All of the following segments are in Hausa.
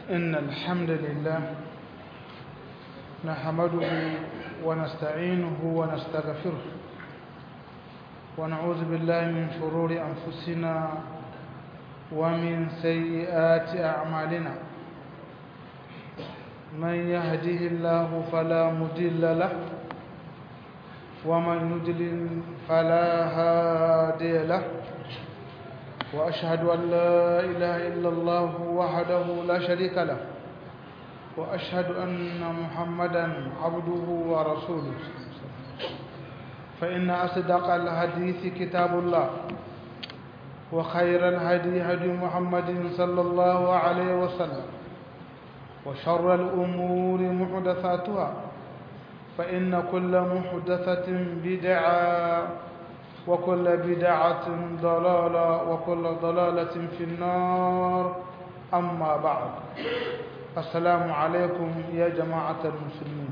إن الحمد لله نحمده ونستعينه ونستغفره ونعوذ بالله من شرور أنفسنا ومن سيئات أعمالنا من يهده الله فلا مضل له ومن يضلل فلا هادي له وأشهد أن لا إله إلا الله وحده لا شريك له وأشهد أن محمدا عبده ورسوله فإن أصدق الحديث كتاب الله وخير الهدي هدي محمد صلى الله عليه وسلم وشر الأمور محدثاتها فإن كل محدثة بدعة وكل بدعة ضلالة وكل ضلالة في النار أما بعد السلام عليكم يا جماعة المسلمين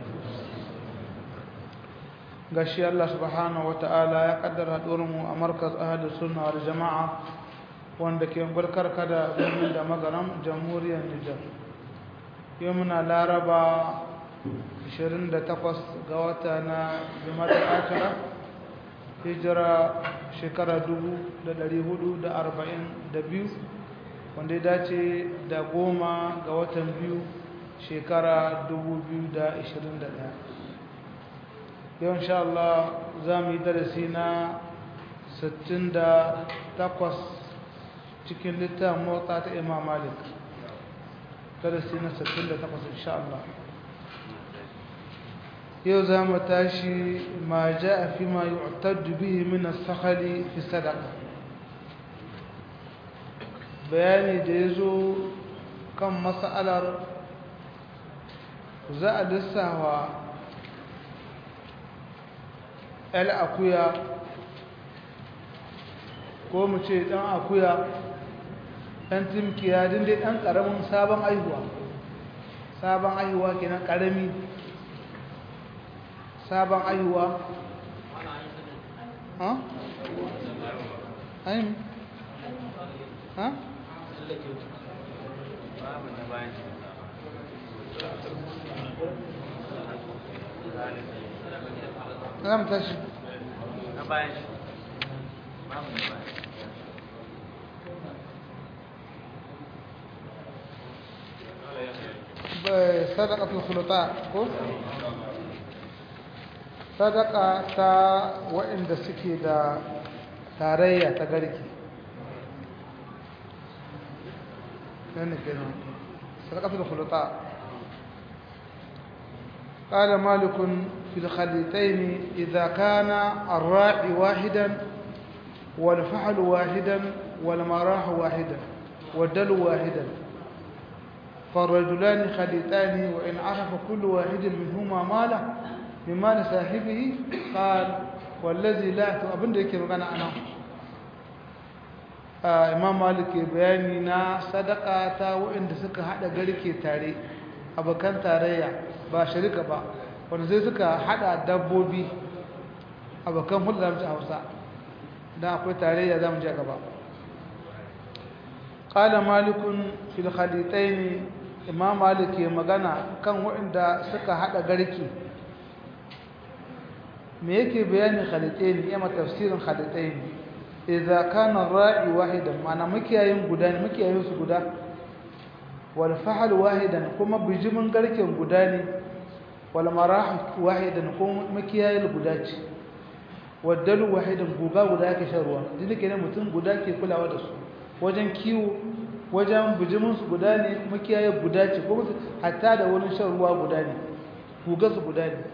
gashi Allah subhanahu wata'ala ya kaddara mu a markaz ahadu sunna wal jama'a wanda ke gurkar kada birnin da magaram jamhuriyar Nijar yau muna laraba 28 ga wata na jima'a akira hijira shekara 442 wanda ya dace da goma ga watan biyu shekara 2021 yau insha Allah za mu yi darasi na 68 cikin littafin motsa ta imam malik darasi na 68 insha Allah yau za mu tashi ma ja a fi ma yi ottaddu bihi min sakhali fi sadaka bayani da ya zo kan matsalar za a lissawa el akuya ko mu ce dan akuya dan timkiya dindai dan karamin sabon aihuwa sabon aihuwa kenan karami sabon aihuwa ha? ayin ha? za mu tashi na bayan shi babu na bayan sadaqatul khulata ko sadaka ta waɗanda suke da tarayya ta garki nan kenan sadaqatul khulata قال مالك في الخليتين إذا كان الراعي واحدا والفحل واحدا والمراح واحدا والدل واحدا فالرجلان خليتان وإن عرف كل واحد منهما ماله من مال صاحبه قال والذي لا أبن da yake magana anan Imam Malik ke bayani na sadaka ta waɗanda suka hada garke tare abokan tarayya ba shirika ba wanda sai suka hada dabbobi abokan hulɗar da Hausa dan akwai tarayya zamu je gaba qala malikun fil khalitayn imam malik ya magana kan waɗanda suka hada garki me yake bayani khalitayn yamma tafsirin khalitayn idza kana ra'i wahidan mana mukiyayin guda ne mukiyayin su guda wal fahl wahidan kuma bijimin garken guda ne wal marah wahidan kuma mukiyayin guda ce waddalu wahidan guga guda yake shan ruwa dinke ne mutum guda ke kulawa da su wajen kiwo wajen bijiminsu guda ne makiyaye guda ce kuma hatta da wani shan ruwa guda ne gugarsu guda ne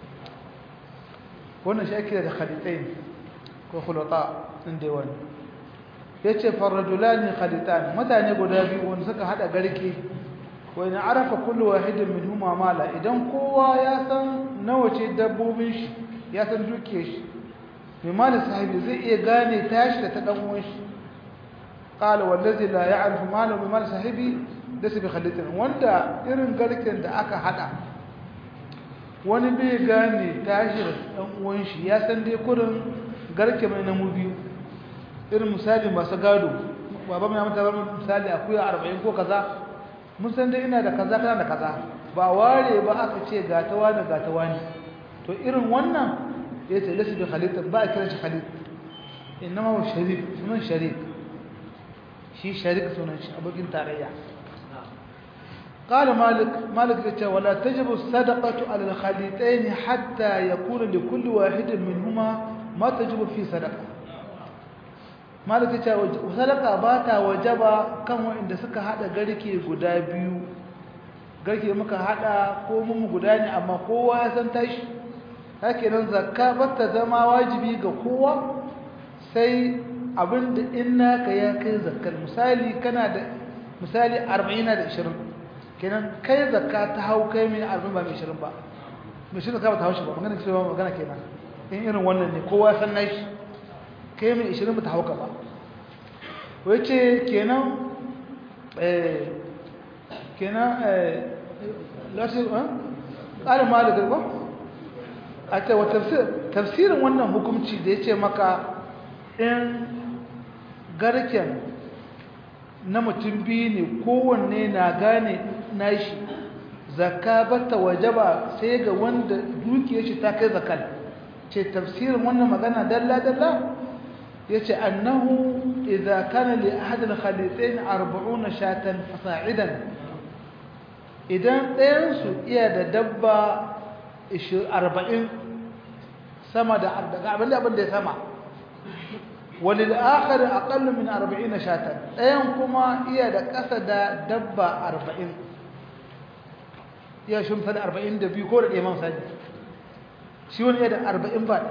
wannan shi ake da khalitain ko khulata ɗin da wani ya ce farrajulani khalitan mutane guda biyu wanda suka haɗa garke wani arafa kullu wahidin min huma mala idan kowa ya san nawa ce dabbobin shi ya san duke shi mai mali sahibi zai iya gane tashi da ta ɗan uwan shi قال والذي لا يعرف ماله بمال صاحبه ليس بخليته wanda irin garken da aka hada wani bai gane tashi da dan uwan shi ya san dai kurin garke mai namu biyu irin misali masu gado baba mai mata bar misali akuya 40 ko kaza mun san dai ina da kaza kana da kaza ba ware ba aka ce ga ta wani ga ta wani to irin wannan ya ce lasu bi khalid ba a kiran shi khalid innama wa sharik sunan sharik shi sharik sunan shi abokin tarayya قال مالك مالك يقول ولا تجب الصدقة على الخليطين حتى يكون لكل واحد منهما ما تجب في صدقة مالك يقول صدقة باتا وجبا كم عند سكا هذا غريكي غدا بيو غريكي muka hada ko mun guda ne amma kowa ya san tashi haka nan zakka bata zama wajibi ga kowa sai abinda in naka ya kai zakkar misali kana da misali 40 da 20 kenan kai zakka ta hau kai mai arba'in ba mai shirin ba mai shirin ka ba ta hau shi ba magana cewa magana kenan in irin wannan ne kowa san na shi kai mai ishirin ba ta hau ka ba wai ce kenan kenan lasu ƙarin ma da garba a ce wa tafsirin wannan hukumci da ya ce maka in garken na mutum biyu ne kowanne na gane nashi zakka bata wajaba sai ga wanda dukiyar shi ta kai zakal ce tafsirin wannan magana dalla dalla yace annahu idza kana li ahad al khalitayn 40 shatan fasa'idan idan ɗayan su iya da dabba 40 sama da abin da abin da ya sama walil akhar aqallu min 40 shatan ɗayan kuma iya da ƙasa da dabba 40 ya shumta da 42 ko da ɗaya man sani shi wani iya da 40 ba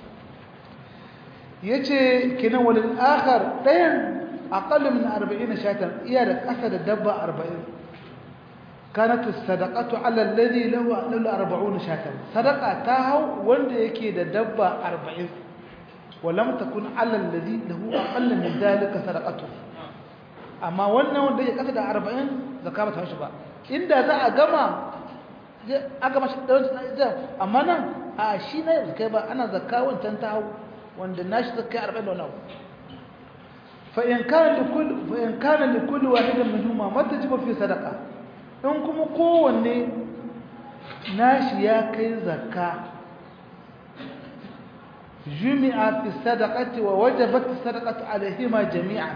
yace kinan walil akhar ɗayan aqallu min 40 shatan iya da ƙasa da dabba 40 كانت الصدقه على الذي له له 40 شاة صدقه تاهو wanda yake da dabba 40 ولم تكن على الذي له اقل من ذلك صدقته amma wannan wanda yake kasa da 40 zakka ba ta shi ba inda za a gama aka mashi da amma nan a shi ne zakai ba ana zakka wancan ta hau wanda nashi zakkai 40 da wannan fa in kana likul fa in kana likul wahidin minhuma matajibu fi sadaqa in kuma kowanne nashi ya kai zakka jumi'a fi sadaqati wa wajabat sadaqatu alaihima jami'an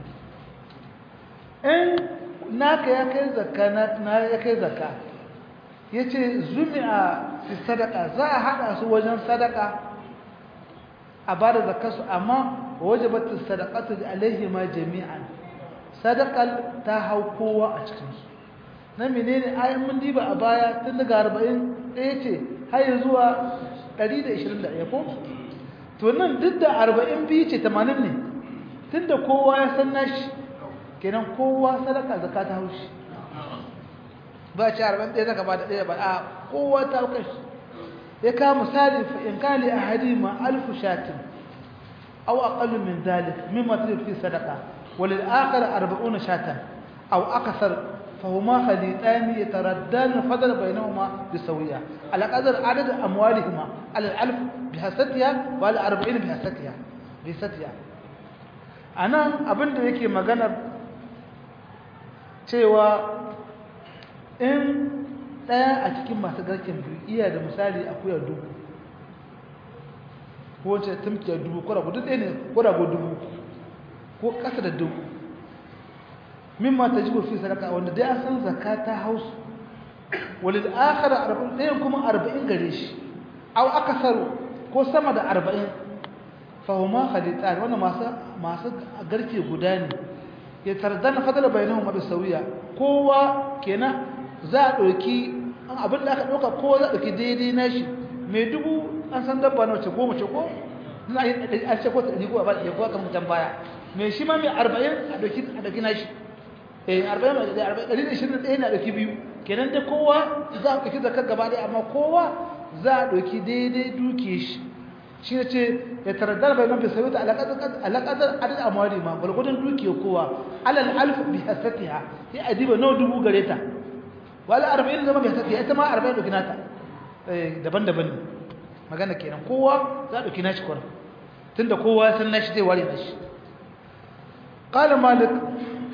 in naka ya kai zakka na ya kai zakka yace jumi'a fi sadaqa za a hada su wajen sadaqa a bada zakkar su amma wajabat sadaqatu alaihima jami'an sadaqal ta hau kowa a cikin su na menene ayin mun diba a baya tun daga 40 ɗaya ce har zuwa 121 ko to nan duk da 40 biyu ce 80 ne tun da kowa ya san nashi kenan kowa sadaka zakka ta haushi ba ce 40 ɗaya zaka ba da ɗaya ba a kowa ta hauka shi ya kawo misali fa in kali ahadima alfu shatin aw aqallu min dhalik mimma tudfi fi sadaqa walil akhar 40 shatan aw akthar فهما خليطان يتردان الفضل بينهما بسوية على قدر عدد أموالهما على الألف بحستها وعلى أربعين بحستها بحستها أنا أبن da yake maganar cewa in ɗaya a cikin masu garken biyu iya da misali akuya dubu ko wace tumkiya dubu ko rago duk ɗaya ne ko rago dubu ko ƙasa da dubu mimma tajibu fi sadaka wanda dai an san zakata house walil akhir 40 dayan kuma 40 gare shi aw akasar ko sama da 40 fa huma khaditan wannan masu masu garke guda ne ya tarzana fadala bainahum bi sawiya kowa kenan za a dauki abin da aka dauka kowa za a dauki daidai nashi mai dubu an san dabba na wace goma ce ko ina yi an ce ko ta ko ba ko kan mutan baya mai shi ma mai 40 a dauki a dauki nashi eh 40 da 121 na dauki biyu kenan da kowa za a dauki zakar gaba dai amma kowa za a dauki daidai duke shi shi ne ce ya taraddar bai mafi sauta alaƙadar adad amwari ma gwargwadon duke kowa alal alf bi hasatiha ya adiba nawa dubu gare ta wala 40 zama bi hasatiha ita ma 40 dauki nata daban-daban ne magana kenan kowa za a dauki nashi kwarar tunda kowa san nashi zai ware nashi qala malik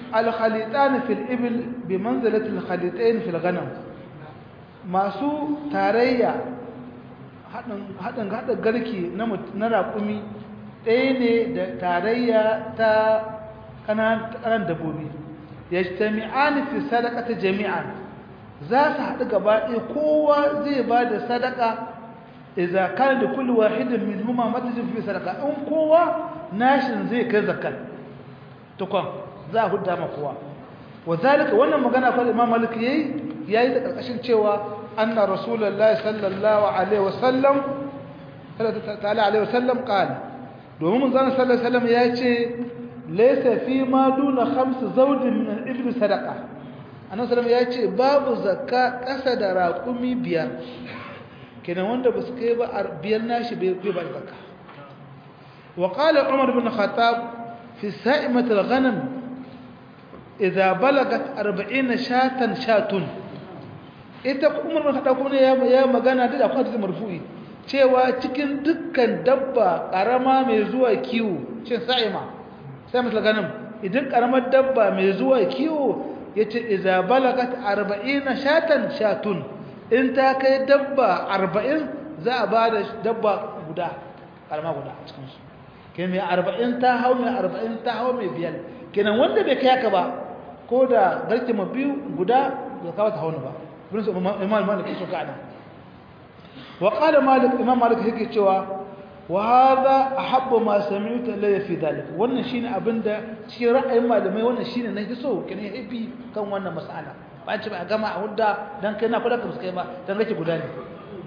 al-khalitan fil ibil bi manzilati al-khalitain fil ghanam masu tarayya hadin hadin hada garki na na raƙumi ɗaya ne da tarayya ta kanan dabbobi yajtami'ani fi sadaqati jami'an za su haɗu gaba ɗaya kowa zai ba da sadaka idza kana da kulli wahidin minhuma matajin fi sadaka in kowa nashin zai kai zakat tukon za a hudda ma kowa wazalika wannan magana fa Imam Malik yayi yayi da karkashin cewa anna rasulullahi sallallahu alaihi wasallam sallallahu alaihi wasallam qala domin mun zan sallallahu alaihi wasallam ya ce laysa fi ma duna khams zawjin min al-ibl sadaqa annabi sallallahu ya ce babu zakka kasa da raƙumi biyar kenan wanda ba su kai ba biyar nashi bai ba zakka wa qala umar bin khattab fi sa'imat al-ghanam idza balagat 40 shatan shatun ita umar bin khattab kuma ya magana da akwai hadisi marfu'i cewa cikin dukkan dabba karama mai zuwa kiwo cin sa'ima sa'imat al-ghanam idan karamar dabba mai zuwa kiwo yace idza balagat 40 shatan shatun in ta kai dabba 40 za a bada dabba guda kalma guda a cikin su kenan mai 40 ta hau mai 40 ta hau mai biyar kenan wanda bai kai haka ba ko da garke ma biyu guda da kawo ta hauna ba bin su imam malik so ka ana wa qala malik imam malik yake cewa wa hadha ahabbu ma sami'tu ilayya fi dhalik wannan shine abinda cikin ra'ayin malamai wannan shine na so kene yafi kan wannan mas'ala ba ce ba gama a hudda dan kai na kula ka muskai ba dan rake guda ne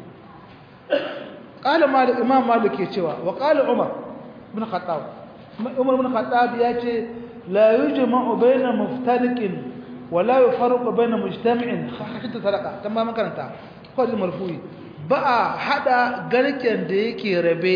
qala malik imam malik ya cewa wa qala umar ibn khattab umar ibn khattab ya ce la yujma'u bayna muftariqin wa la yufarqu bayna mujtami'in hakika sadaqa tamma man karanta ko marfu'i ba a hada garken da yake rabe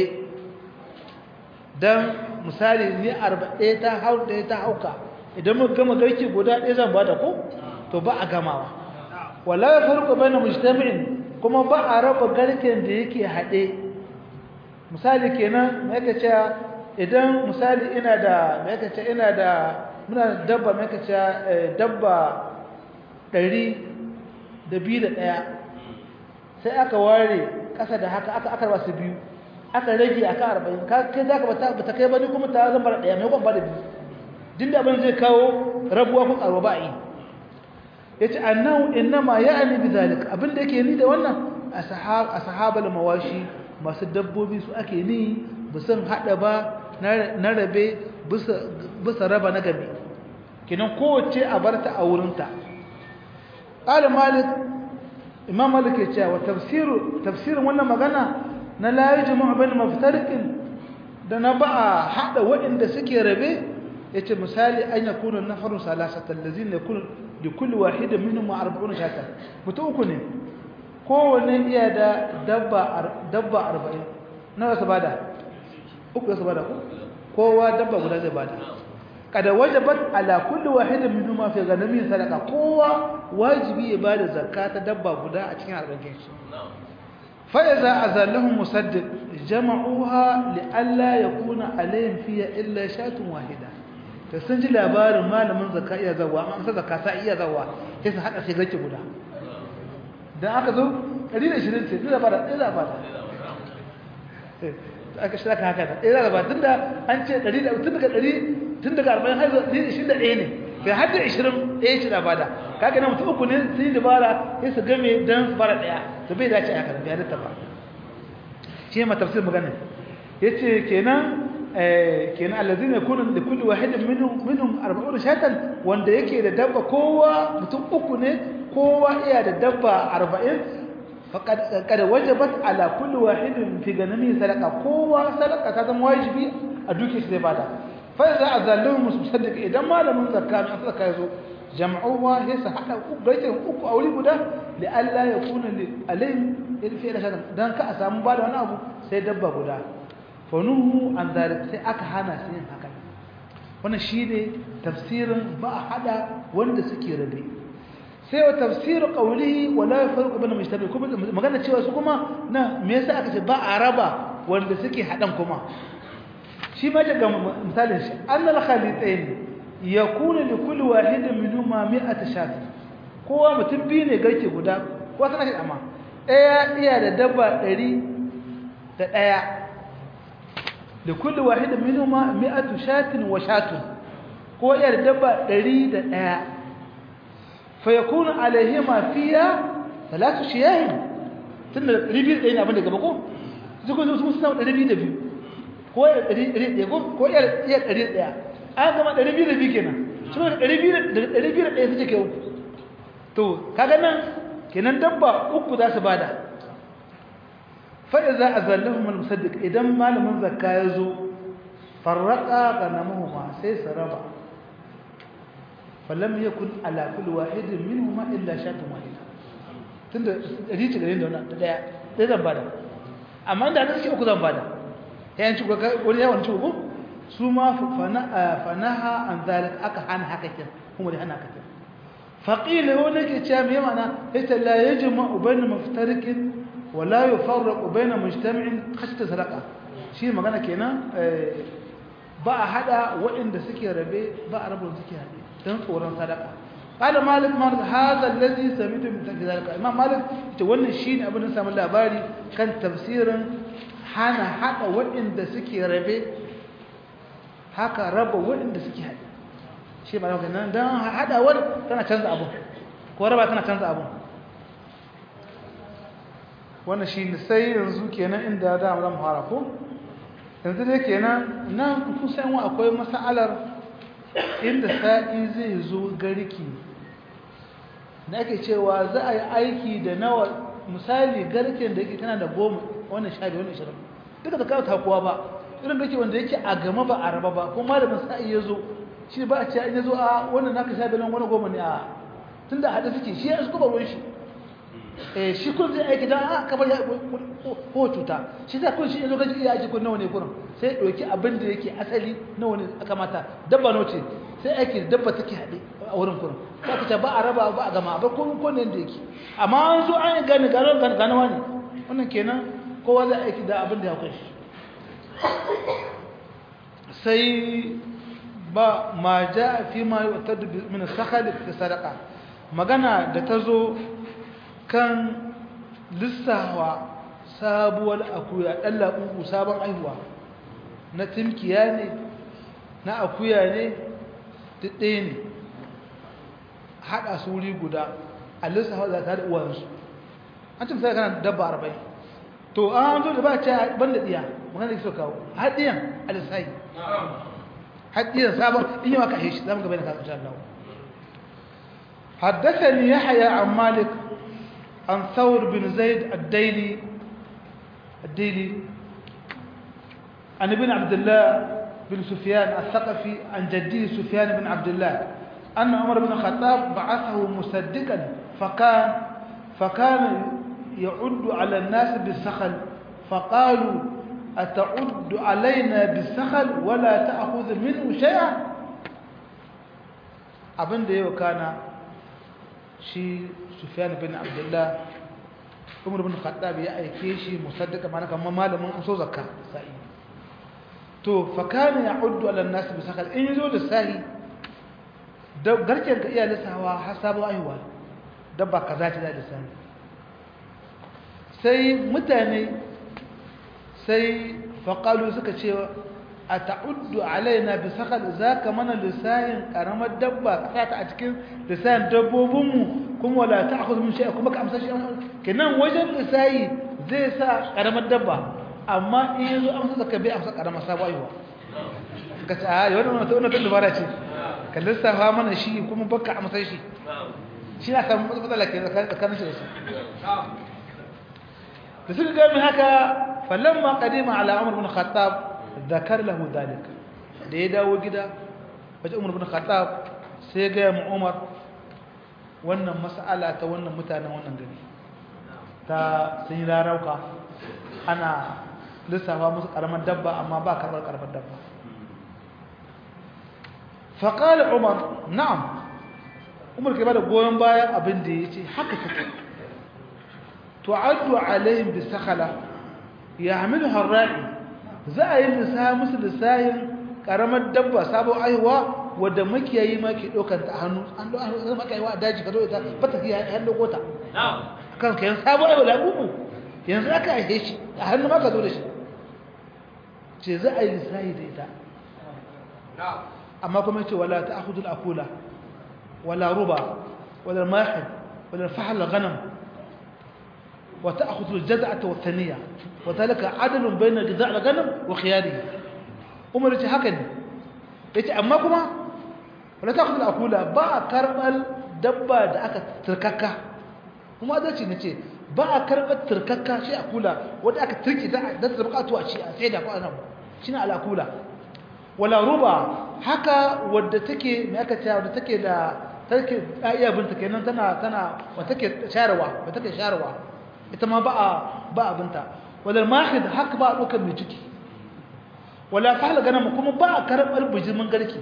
don misali ni arba ɗaya ta hau ɗaya ta hauka idan mu gama garke guda ɗaya zan bada ko to ba a gamawa wala ya farko bane mujtami'in kuma ba a raba garken da yake haɗe misali kenan mai ka ce idan misali ina da mai ka ce ina da muna dabba mai ka ce dabba ɗari da biyu da ɗaya sai aka ware ƙasa da haka aka aka su biyu aka rage aka arba'in ka kai za ka bata kai ba ni kuma ta zama da ɗaya mai kwan ba da biyu din da abin zai kawo rabuwa ko ƙarwa ba a yi ya ce annan innama ya ani bi zalik abin da yake ni da wannan a sahabar mawashi masu dabbobi su ake ni bisan haɗa ba na rabe bisa raba na gabi kinan kowace a barta a wurinta ƙalin malik imam malik ya cewa tafsiru tafsirin wannan magana na la yajma'u bain maftariqin da na ba a hada waɗanda suke rabe yace misali an yakuna nafaru salasatan allazina yakunu li kulli wahidin minhum 40 shatan mutu uku ne kowanne iya da dabba dabba 40 nawa su bada uku su bada ko kowa dabba guda zai bada kada wajabat ala kulli wahidin minhum fi ghanami sadaqa kowa wajibi ya bada zakata dabba guda a cikin arzikin shi fa iza azallahum musaddiq jama'uha li alla yakuna alayhim fiha illa shatun wahida to sun ji labarin malamin zakka iya zawa amma sai zakka sai iya zawa sai su hada sai gace guda dan aka zo 120 sai da bada da bada aka shirka haka da da ba tunda an ce 100 tun daga 100 tun daga 40 har 21 ne bai har da 20 ɗaya ce da bada kaga nan mutum uku ne sun yi dabara sai su game dan su fara ɗaya to bai dace haka bai halitta ba shi ne matafsir magana yace kenan eh kenan allazina yakunu li kulli wahidin minhum minhum 40 shatan wanda yake da dabba kowa mutum uku ne kowa iya da dabba 40 faqad qad wajabat ala kulli wahidin fi ganami sadaqa kowa sadaqa ta zama wajibi a duke shi zai bada فإذا أذلهم مصدق إذا ما لم يذكر من أصدق يزو جمعوها هسه حتى بيتهم أكو أولي بدا لألا يكون عليهم في إلى شيء دان كأسام بعد أنا أبو سيدبا بدا فنوه عن ذلك سيأكهانا سين هكذا wannan shine tafsirin ba hada wanda suke rabe sai wa tafsiru qawlihi wala yafarqu bayna mujtabi kuma magana cewa su kuma na me yasa aka ce ba a raba wanda suke hadan kuma shi ma daga misalin shi annal khalitayn yakunu li kulli wahidin minhuma mi'atu shat kowa mutum biyu ne garke guda kowa tana shi amma ɗaya iya da dabba ɗari da ɗaya da kulli wahidin minhuma mi'atu shatin wa shatun ko iya da dabba ɗari da ɗaya fa yakunu alaihima fiya salatu shiyahin tunda ɗari biyu da ɗaya ne abin da gaba ko su kuma su suna ɗari biyu da biyu ko iya ɗari ɗaya ko ko iya ɗari ɗaya an gama ɗari biyu da biyu kenan suna da ɗari biyu da ɗari biyu da ɗaya suke kai uku to kaga nan kenan dabba uku za su bada fa'iza a zallahun al-musaddiq idan malamin zakka ya zo farraka ga namuhuma sai su raba falam ya kun alakul wahidin min huma illa shatun wahida tun da rici gare da wannan daya ɗaya zan bada amma inda na suke uku zan bada yayin ci wani yawan ci uku su ma fanaha an zalik aka hana haka kin kuma da hana haka kin فقيل هناك كلام يمانا إذا لا يجمع بين مفترق ولا يفرق بين مجتمع خشية سرقة شيء ما قالنا كنا بقى هذا وإن سكي ربي بقى رب سكي هذه تنصورا سرقة قال مالك مالك هذا الذي سميته من تنفيذ ذلك إمام مالك يتولى الشيء أبو نسام الله باري كان تفسيرا حانا حتى وإن سكي ربي haka raba waɗanda suke haɗe shi ba yau nan don haɗawar tana canza abu ko raba tana canza abu wannan shi ne sai yanzu kenan inda da mu fara ko yanzu dai kenan nan kusan wa akwai mas'alar inda sa'i zai zo garki da ake cewa za a yi aiki da nawa misali garken da yake tana da goma wannan sha biyu wannan ishirin duka da kawo takuwa ba irin garke wanda yake a gama ba a raba ba kuma malamin sa'i ya zo shi ba a ce an yazo a wannan naka sha bilan wani goma ne a tun da haɗe suke shi ya su kuma ruwan shi eh shi kun zai aiki don a kamar ya ko cuta shi za kun shi yanzu gaji iya aji kun nawa ne kurin sai ya ɗauki abin da yake asali nawa ne aka mata dabba nawa ce sai aiki da dabba take haɗe a wurin kurin za ka ce ba a raba ba a gama ba kun kun yadda yake amma an zo an gane gano gano wani wannan kenan kowa zai aiki da abin da ya kunshi sai ba ma ja fi ma yu'tadu min sakhal fi sadaqa magana da tazo kan lissawa sabuwar akuya dan labubu sabon aihuwa na timkiya ne na akuya ne dade ne hada su wuri guda a lissawa za ta da uwansu an ce sai kana dabba 40 to an zo da ba ta banda diya magana da so kawo hadiyan alisai حديث سابق إني ما كحيش لا مقبل إن شاء الله حدثني يحيى عن مالك عن ثور بن زيد الديلي الديلي عن ابن عبد الله بن سفيان الثقفي عن جديه سفيان بن عبد الله أن عمر بن الخطاب بعثه مصدقا فكان فكان يعد على الناس بالسخل فقالوا أتعد علينا بالسخل ولا تأخذ منه شيئا abin da yau kana shi Sufyan bin Abdullah Umar bin Khattab ya aike shi musaddaka mana kamar malamin so zakka sai to fa kana ya'uddu ala an-nas bi sakal in yazo da sahi da garken ka iya lissawa har sabo aiwa dabba kaza ta da sahi sai mutane sai faƙalu suka ce a ta'uddu alaina bi sakal za ka mana lissahin ƙaramar dabba ka ta a cikin lissahin dabbobinmu kuma wala ta akwai mun shi'a kuma ka amsa shi kenan wajen lissahi zai sa ƙaramar dabba amma in yanzu amsa zaka bai amsa ƙaramar sabuwa yiwa ka ce a yi wannan wata wannan dubara ce ka lissafa mana shi kuma baka amsa shi shi na samun matsala ke tsakanin shi da su da suka gami haka falamma qadima ala umar bin khattab zakar lahu dalik da ya dawo gida wajen umar bin khattab sai ga mu umar wannan mas'ala ta wannan mutanen wannan gari ta sun yi rarauka ana lissafa musu karamar dabba amma ba karbar karamar dabba faƙali umar na'am umar ke ba da goyon bayan abin da ya ce haka take tu'addu alaihim bisakhala yahmiluha ar-ra'i za a yi lissahi musu lissahin karamar dabba sabon aihuwa wadda makiyayi ma ke ɗaukar ta a hannu an ɗau hannu zama kai wa a daji ka zo ita ba ta fiye hannu gota kan ka yan sabo aiwa labubu yanzu aka aihe shi a hannu ma ka zo da shi ce za a yi lissahi da ita amma kuma ce wala ta akudul akula wala ruba wala mahid wala fahal ghanam wa ta akudul jaz'ata wa thaniya wa zalika adalun bayna jaz'a al-ghanam wa khiyarihi umar ce haka ne yace amma kuma wala ta akudul akula ba karbal dabba da aka turkaka kuma adalci ne ce ba a karɓar turkakka shi a kula wadda aka turki da ta bukatu a ci a sai da kwanan shi na al'akula wala ruba haka wadda take mai aka cewa wadda take da take iya binta kenan tana tana wadda take sharawa wadda take sharawa ita ma ba a ba abinta wadda mahid haka ba a ɗaukar mai ciki wala fahla ganin kuma ba a karɓar bijimin garki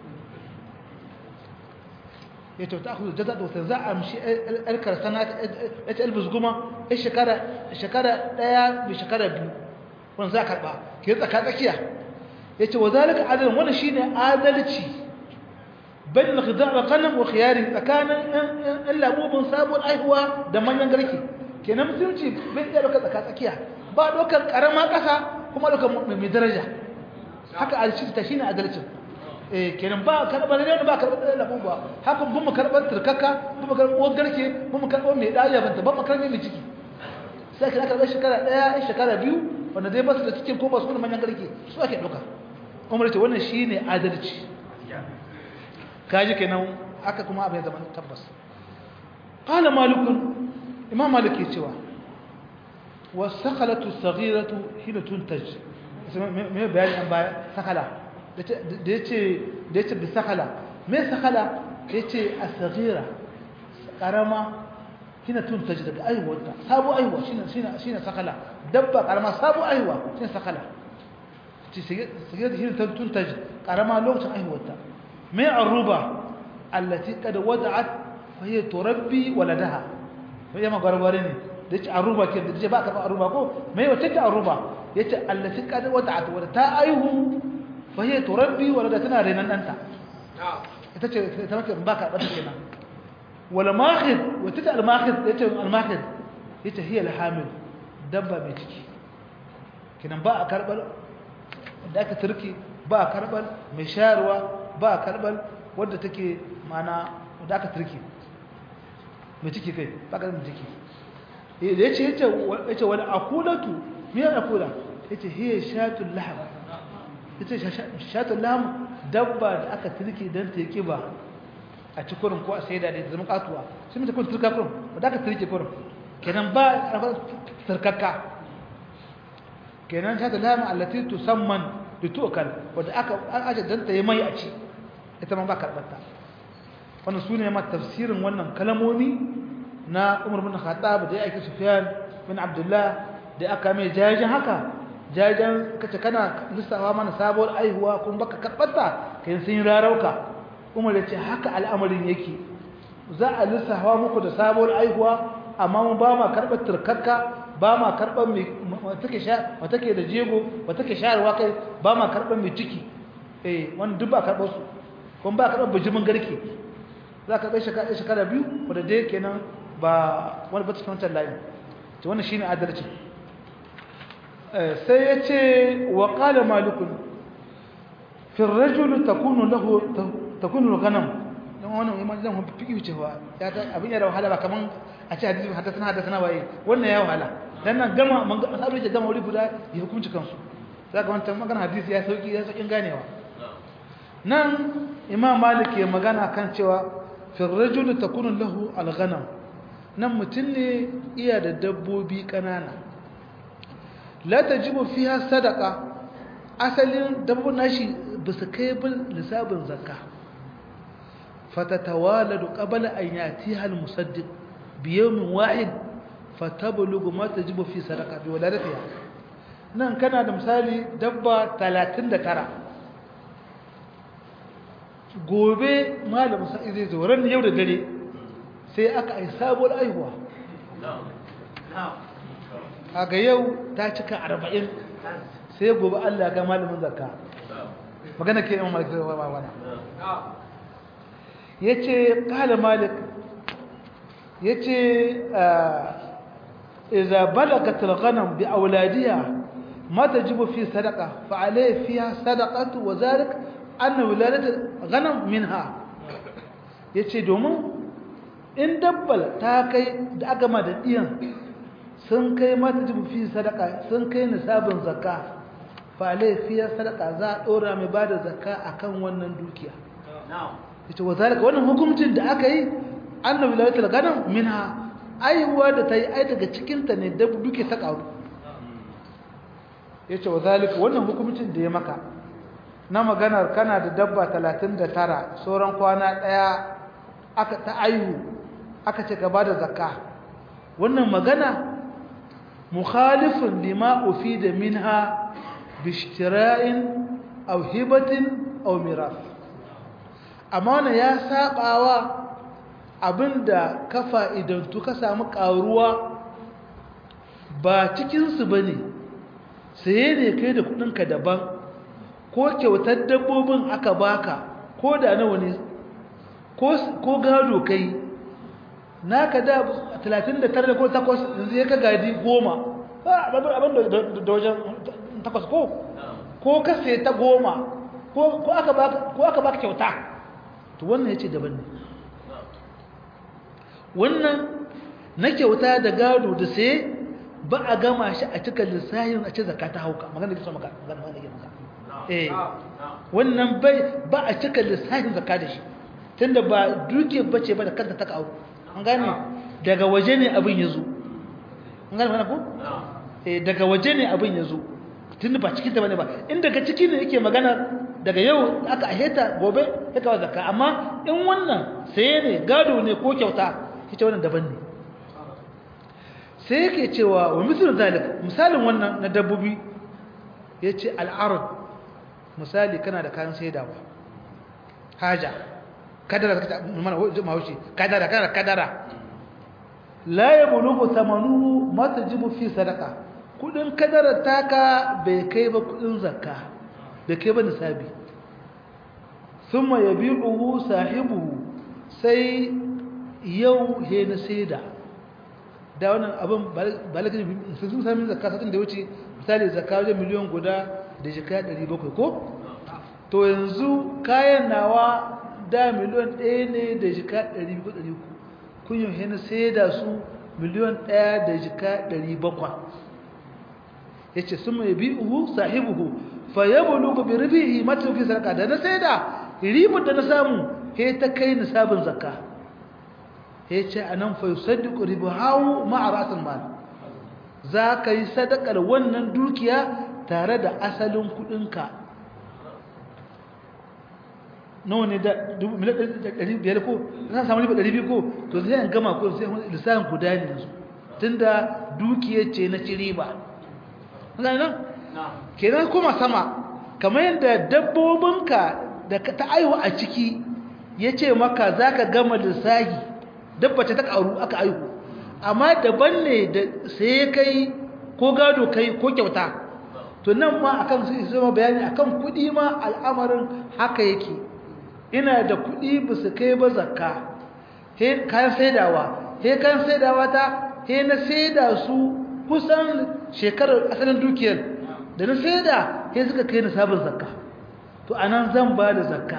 ya ce ta akuzu jaza da wata za a amshi alkar sana ya ce albus goma ya shekara ɗaya da shekara biyu wani za a karɓa ke tsaka tsakiya ya ce wa zalika adalin wani shi ne adalci bayan da khidar da kanan wa khiyari tsakanin ɗan labobin sabon aihuwa da manyan garki kenan musulunci bai iya ɗaukar tsaka tsakiya ba ɗaukar ƙarama ƙasa kuma ɗaukar mai daraja haka adalci ta shi ne adalcin kenan ba karɓar ne ba karɓar ɗaya labu ba haka bin mu karɓar turkaka bin mu karɓar uwar garke bin mu karɓar mai ɗaya banta ban mu karɓar mai ciki sai kina karɓar shekara ɗaya shekara biyu wanda zai basu da cikin ko ba su da manyan garke su ake ɗauka umar ce wannan shi ne adalci kaji kenan aka kuma abin zaman tabbas qala malikun imam malik ke cewa wasaqalatu saghiratu hina tuntaj me bayani an baya sakala da ya ce bi sakala mai sakala ya ce a tsagira ƙarama hina tun ta ji daga aihuwarta sabu aihuwa shi ne sakala dabba ƙarama sabu aihuwa shi ne sakala tsagira da hina tun ta ji ƙarama lokacin aihuwarta mai aruba allati kada wada'at fahiyar turabbi waladaha mai yamma gwargware ne da ya ce aruba ke da ce ba a karɓar aruba ko mai wata ta aruba ya ce allati kada wada'at wadda ta aihu fahiyar turabbi wadda tana renon ɗanta ita ce ta maka ba karɓar kenan wala mahid wata ta almahid ya ce almahid ya ce hiyar hamil dabba mai ciki kinan ba a karɓar da aka turki ba a karɓar mai shayarwa ba a karɓar wadda take mana wadda aka turki mai ciki kai ba karɓar mai ciki da ya ce ya ce wani akulatu miyar akula ya ce hiyar shatun lahab ita shatun lam dabba da aka turke don ta yi kiba a ci kurin ko a sai da da zama katuwa sun mita kun turka kurin wadda aka turke kurin kenan ba a turkakka kenan shatun lam allati tusamman da tu'kal wadda aka aje don ta yi mai a ci ita ma ba karɓarta wannan su ne ma tafsirin wannan kalamomi na umar bin khattab da ya aiki sufyan bin abdullah da aka mai jajin haka jajen kace kana lissafa mana sabuwar aihuwa kuma baka karbata kai sun yi rarauka umar ya ce haka al'amarin yake za a lissafa muku da sabuwar aihuwa amma mun ba ma karbar turkakka ba ma karbar mai take sha wata ke da jego wata ke shayarwa kai ba ma karbar mai ciki eh wannan duk ba karbar su kuma ba karbar bijimin garke za ka bai shekara shekara biyu wanda dai kenan ba wani ba cikin wancan layin to wannan shine adalci sai ya ce wa ƙala malikun fi rajulu takunu lahu takunu ganam dan wannan imam zan hu fiki cewa ya ta abin ya da wahala ba kaman a ce hadisi hadathana hadathana waye wannan ya wahala dan nan gama man ga sabu ya gama wuri guda ya hukunci kansu zaka wannan magana hadisi ya sauki ya saukin ganewa nan imam malik ya magana kan cewa fi rajulu takunu lahu al-ghanam nan mutun ne iya da dabbobi kanana la tajibu fiha sadaqa asalin dabbobin nashi bisa kai bin lisabin zakka fatatawaladu qabla an yatiha almusaddiq bi yawmin wahid fatablughu ma tajibu fi sadaqa bi waladatiha nan kana da misali dabba 39 gobe malamin sai zai zo ran yau da dare sai aka ai sabuwar aihuwa kaga yau ta cika arba'in sai gobe Allah ga malamin zakka magana ke imam malik wa ba wana yace qala malik yace idza balagat al-ghanam bi awladiha ma tajibu fi sadaqa fa alayhi fiha sadaqatu wa zalik anna wiladat al-ghanam minha yace domin in dabbal ta kai da aka ma da diyan sun kai ma tajibu fi sadaqa sun kai nisabin zakka fa alayhi fiha sadaqa za a dora mai bada zakka akan wannan dukiya na'am yace wa zalika wannan hukuncin da aka yi anna wiladat al-ghanam minha aiwa da ta yi ai daga cikinta ne da duke ta ƙaru ya ce wa zalika wannan hukumcin da ya maka na maganar kana da dabba 39 sauran kwana ɗaya aka ta aihu aka ce gaba da zakka wannan magana mukhalifin lima da minha bishtira'in aw hibatin aw miras amma wannan ya sabawa abinda ka fa'idantu ka samu ƙaruwa ba cikinsu ba ne saye ne kai da kudinka daban ko kyautar dabbobin aka baka ko da nawa ne ko gado kai naka da 39 ko 8 yanzu ya ka gadi 10 abin da wajen 8 ko ko ka sai ta 10 ko aka baka kyauta to wannan ya ce daban ne wannan na kyauta da gado da sai ba a gama shi a cikin lissahin a ce zakka ta hauka magana da ke so maka magana da ke maka eh wannan bai ba a cikin lissahin zakka da shi tunda ba duke bace ba da kanta ta kawo an gane daga waje ne abin yazo an gane wannan ko eh daga waje ne abin yazo tunda ba cikin ta bane ba in daga ciki ne yake magana daga yau aka aheta gobe ya kawo zakka amma in wannan saye ne gado ne ko kyauta ita wannan daban ne sai yake cewa wa misal zalik misalin wannan na dabbobi yace al'arad misali kana da kayan saidawa haja kadara kata mana mawuci kadara kana kadara la yablugu thamanuhu ma tajibu fi sadaqa kudin kadara taka bai kai ba kudin zakka bai kai ba nisabi thumma yabi'uhu sahibuhu sai yau he na saida da wannan abin balagin sun sami zakka satin da wuce misali zakka wajen miliyan guda da jika 700 ko to yanzu kayan nawa da miliyan 1 ne da jika 200 kun yi he na saida su miliyan 1 da jika 700 yace sun mai bi'uhu sahibuhu fa yablugu bi ribihi mata fi sadaka da na saida ribar da na samu he ta kai nisabin zakka ya ce a nan fai sadiku ribahawu ma'aratin mal za ka yi sadakar wannan dukiya tare da asalin kudinka nawa ne da biyar ko za samu riba biyu ko to zai an gama ko sai lissafin guda ne yanzu tun da dukiyar ce na ci riba nan kenan kuma sama kamar yadda dabbobinka da ta aihu a ciki ya ce maka za ka gama lissahi dabbace ta karu aka aihu amma daban ne da sai kai ko gado kai ko kyauta to nan ma akan su zama bayani akan kudi ma al'amarin haka yake ina da kudi ba su kai ba zakka he kayan saidawa he kayan saidawa ta he na saida su kusan shekarar asalin dukiyar da na saida he suka kai na sabon zakka to anan zan ba da zakka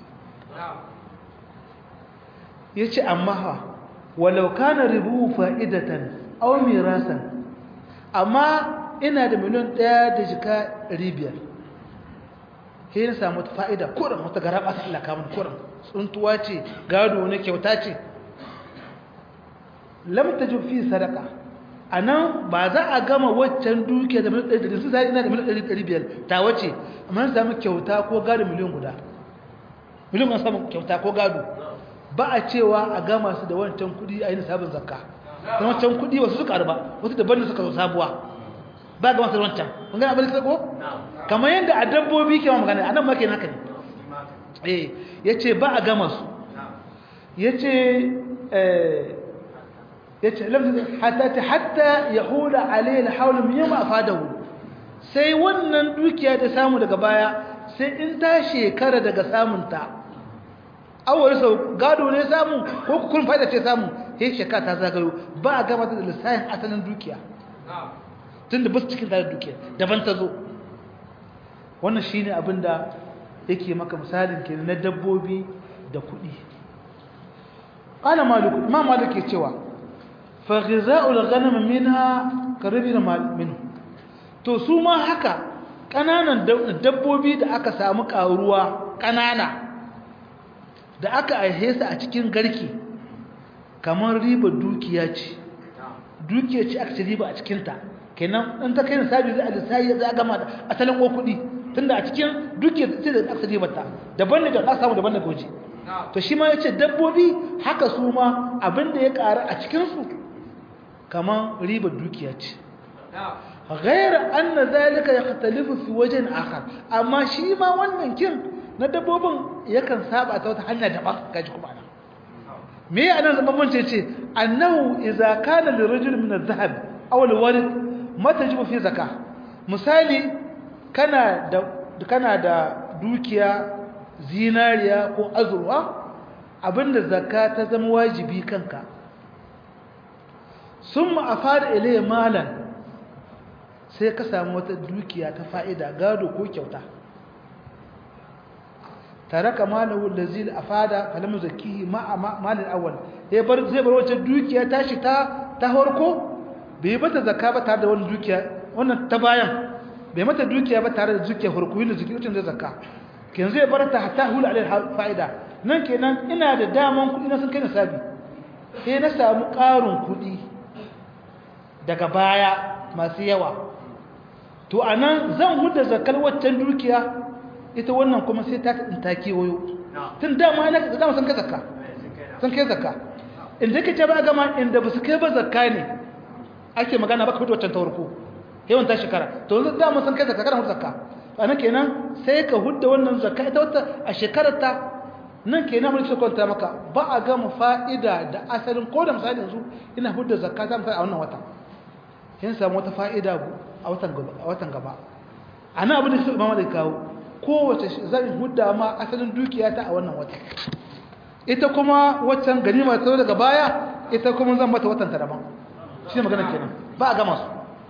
yace amma ha walau kana ribu fa'idatan aw mirasan amma ina da miliyan 1 da jika 500 sai na samu fa'ida kuran wata garaba ta Allah kamun kuran tsuntuwa ce gado ne kyauta ce lam tajib fi sadaqa anan ba za a gama waccan duke da miliyan 100 su sai ina da miliyan 500 ta wace amma na samu kyauta ko gado miliyan guda miliyan na samu kyauta ko gado ba a cewa a gama su da wancan kudi a yi sabon zakka da wancan kudi wasu suka arba wasu daban da suka zo sabuwa ba ga masu wancan kun gani abin da ko kamar yadda a dabbobi ke magana a nan ma ke haka ne eh ya ce ba a gama su ya ce ya ce hatta hatta ya hula alayhi haulun min yamma afadahu sai wannan dukiya da samu daga baya sai in ta shekara daga samunta awar sau gado ne samu ko kun fa'ida ce samu sai shekara ta zagayo ba a gama da lissafin asalin dukiya tun da ba su cikin tare dukiya daban ta zo wannan shi ne abin da yake maka misalin ke na dabbobi da kuɗi ƙala maliku ma malik ke cewa fa ghiza'ul ghanam minha karibin minu to su ma haka ƙananan dabbobi da aka samu ƙaruwa ƙanana da aka aihe su a cikin garki kamar riba dukiya ce dukiya ce aka ci riba a cikinta kenan in ta kai nisabi zai a lissayi za a gama da asalin ko kuɗi tunda a cikin dukiya ce da aka ci riba ta daban daga aka samu daban daga waje to shi ma ya ce dabbobi haka su ma abin da ya ƙara a cikinsu kamar riba dukiya ce غير أن ذلك يختلف في وجه آخر أما شيء ما wannan kin na dabbobin yakan saba ta wata hanya daban kaji kuma ana me ya nan zaman bance ce annahu idza kana lirajul min adh-dhahab aw al-warid matajibu fi zakah misali kana da kana da dukiya zinariya ko azurwa abinda zakka ta zama wajibi kanka summa afada ilayya malan sai ka samu wata dukiya ta fa'ida gado ko kyauta tare ka malahu da zil a fada falamu zakihi malin awal zai bar wacce dukiya ta shi ta harko bai bata zaka ba tare da wani dukiya wannan ta bayan bai mata dukiya ba tare da dukiya harko yin da zuki wucin da zaka ken zai bar ta hata hula alai fa'ida nan kenan ina da daman kuɗi na sun kai nisabi sai na samu ƙarin kuɗi daga baya masu yawa to a nan zan huda zakar waccan dukiya ita wannan kuma sai ta ta kewayo tun dama na dama sun kai zakka sun kai zakka inda kake ba gama inda ba su kai ba zakka ne ake magana ba ka huda waccan tawarko yawan ta shekara to yanzu dama sun kai zakka kana huda zakka a nan kenan sai ka huda wannan zakka ita wata a shekarar ta nan kenan mulki kwanta maka ba a gama fa'ida da asalin ko da misali yanzu ina huda zakka ta misali a wannan wata yin samu wata fa'ida a watan gaba a nan abin da su imama da kawo kowace zan hudda ma asalin dukiya ta a wannan wata ita kuma waccan ganima ta daga baya ita kuma zan mata watan ta daban shi ne magana kenan ba a gama su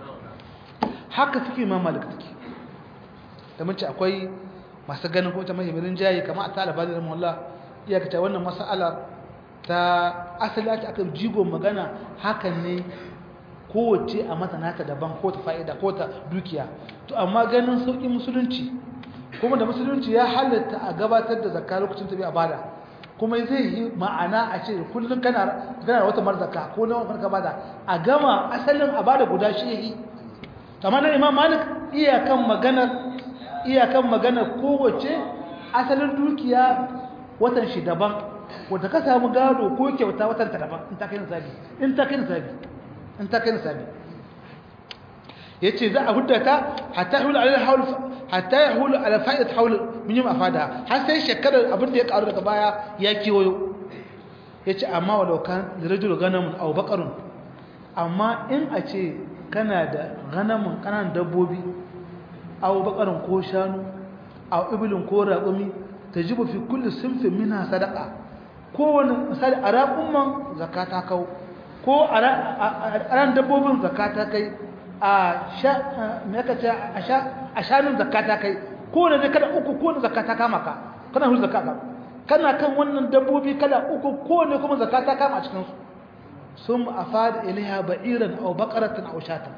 haka suke imama da take da mace akwai masu ganin ko ta mahimmin jayi kama a talaba da ramullah iyakata wannan mas'ala ta asali ake aka jigo magana hakan ne kowace a mata nata daban ko ta fa'ida ko ta dukiya to amma ganin sauƙin musulunci kuma da musulunci ya halatta a gabatar da zakka lokacin tafi a bada kuma zai yi ma'ana a ce kullum kana gana wata marzaka ko na wata bada a gama asalin a bada guda shi yi amma na imam malik iyakan maganar iyakan maganar kowace asalin dukiya watan shi daban wanda ka samu gado ko kyauta watan ta daban in ta kai nisabi in ta kai nisabi in ta kai nisabi yace za a huddata hatta yahulu ala hawl hatta yahulu ala fa'idat hawl min yawm afada har sai shekarar abin da ya karu daga baya ya kiwoyo yace amma walau kan rajul ganamun aw baqarun amma in a ce kana da ganamun kanan dabbobi aw baqarun ko shanu aw ibilin ko raqumi tajibu fi kulli sinfin minha sadaqa kowane misali a raƙumman zakata kawo ko a ran dabbobin zakata kai a shanun zakata kai ko da zai kada uku ko da zakata kama ka kana hul zakata kana kan wannan dabbobi kada uku ko ne kuma zakata kama a cikinsu sun afada ilaiha ba'iran aw baqaratan aw shatan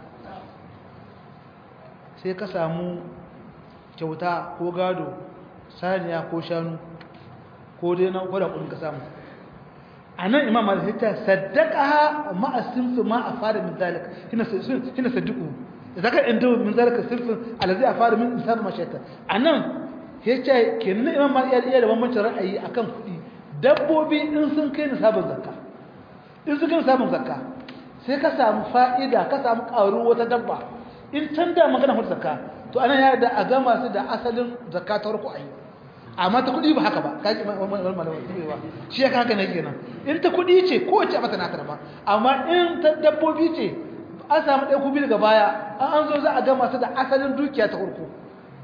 sai ka samu kyauta ko gado saniya ko shanu ko dai na kwada kudin ka samu anan imam malik ya saddaqaha ma asinfu ma afada min zalika hina hina saddiqu zaka inda min zalika sinfu allazi afada min insab ma shaytan anan yace kenan imam malik ya iya da bambancin ra'ayi akan kudi dabbobi in sun kai nisabin zakka in sun kai nisabin zakka sai ka samu fa'ida ka samu karu wata dabba in can da magana hudu zakka to anan ya da a gama su da asalin zakka ta farko ayi amma ta kudi ba haka ba kaji malama ba shi ya haka ne kenan in ta kudi ce ko ce mata naka ba amma in ta dabbobi ce an samu ɗaya kubi daga baya an an zo za a gama su da asalin dukiya ta farko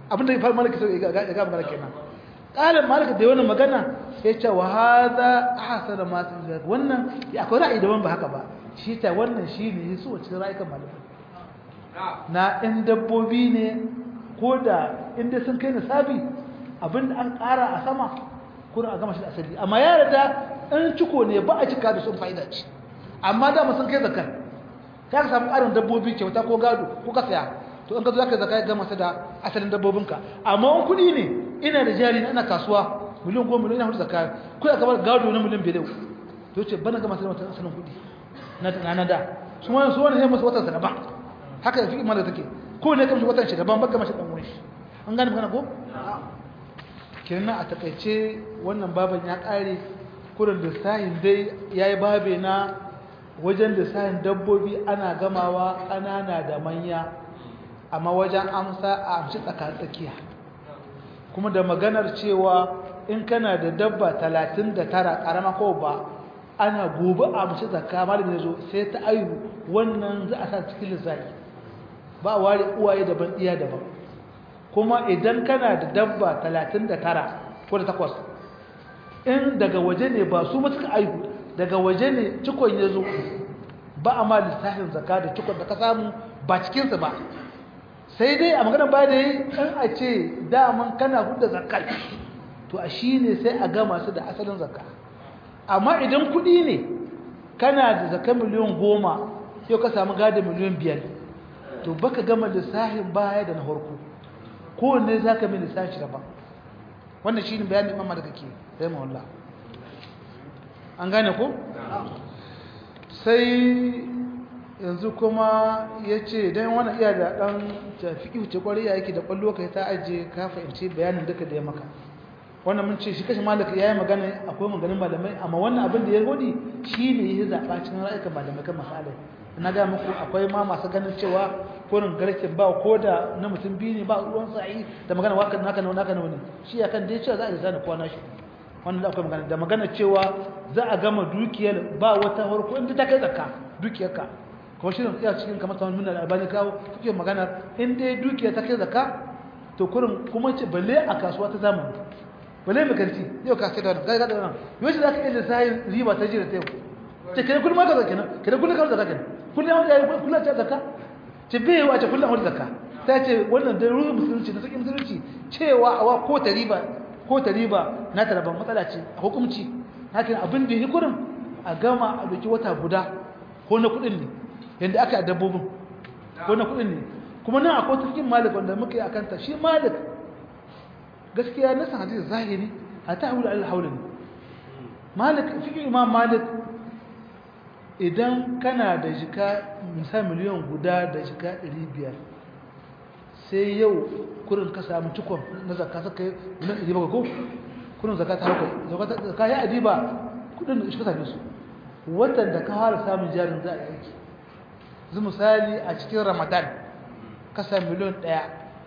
abinda ya fara malaka sai ya ga magana kenan ƙalin malaka da wannan magana ya ce wa hadha ahsana ma tunzir wannan ya akwai ra'ayi daban ba haka ba shi ta wannan shi ne su wacce ra'ayikan malaka na ɗan dabbobi ne ko da inda sun kai nisabi abinda an ƙara a sama kuna a gama shi da asali amma ya rada in ciko ne ba a cika da sun fa'ida ce amma da sun kai zakar ka samu ƙarin dabbobi kyauta ko gado ko ka saya to in ka zo zaka zaka ya gama da asalin dabbobinka amma in kuɗi ne ina da jari ina kasuwa miliyan goma miliyan hudu zakka kuɗi aka bar gado na miliyan biyar to ce bana gama da wata asalin kuɗi na na da su wani su wani sai musu watan sa daban haka fi imar da take ko ne kamshi watan shi daban baka mashi dan wurin shi an gane magana ko kenan a takaice wannan baban ya kare kurin lissahin dai yayi babe na wajen lissahin dabbobi ana gamawa ƙanana da manya amma wajen amsa a amshi tsakatsakiya kuma da maganar cewa in kana da dabba 39 karama ko ba ana gobe a amshi zakka malamin yazo sai ta ayu wannan za a sa cikin lissafi ba ware uwaye daban iya daban kuma idan kana da dabba 39 ko da takwas in daga waje ne ba su mutuka aihu daga waje ne cikon ya zo ba a ma lissafin zaka da cikon da ka samu ba cikinsa ba sai dai a maganar ba da yi in a ce daman kana hudu zakka to a shi ne sai a gama su da asalin zakka amma idan kudi ne kana da zakka miliyan goma yau ka samu gada miliyan biyar to baka gama lissafin baya da na harko kowanne za ka mai lissafi daban wannan shi ne bayanin imam da kake sai mawallah an gane ko? sai yanzu kuma ya ce don wani iya da ɗan tafi wuce ƙwari ya yake da ƙwallo ka ta ajiye ka fahimci bayanin duka da ya maka wannan mun ce shi kashe malaka ya yi magana akwai maganin malamai amma wannan abin da ya godi shi ne ya zaɓa cikin ra'ayikan malamai kan masalai na ga muku akwai ma masu ganin cewa kurin garken ba ko da na mutum biyu ne ba ruwan sa'i da magana waka naka na naka na wani shi ya kan dai cewa za a yi zana kwana shi wannan da akwai magana da magana cewa za a gama dukiyar ba wata farko inda ta kai zakka dukiyarka kuma shi ne iya cikin kamar kamar minna da albani kawo kuke magana in dai dukiyar ta kai zakka to kurin kuma ce balle a kasuwa ta zamani balle mai kanti yau ka sai da wannan gaga da wannan yau shi za ka iya lissahin riba ta jira ta yau ce kene kullum ka zakka kene kullum ka zakka kenan kullum ya yi kullum ta zakka ce bai wace kullum wani zakka ta ce wannan da ruhin musulunci da sakin musulunci cewa awa ko ta riba ko ta riba na ta rabon matsala ce a hukumci hakan abin da ya kurin a gama a doki wata guda ko na kudin ne yadda aka yi dabbobin ko na kudin ne kuma nan akwai cikin malik wanda muka yi akanta shi malik gaskiya na san hadisi zahiri a ta haula al-haulin malik fikin imam malik idan kana da jika misali miliyan guda da jika 500 sai yau kurin ka samu cikon na zakka saka yi miliyan 700 ko kurin zakka ta hauka zakka ya adiba kudin da shi ka same su watan da ka fara samun jarin za a yi aiki zu misali a cikin ramadan ka sami miliyan 1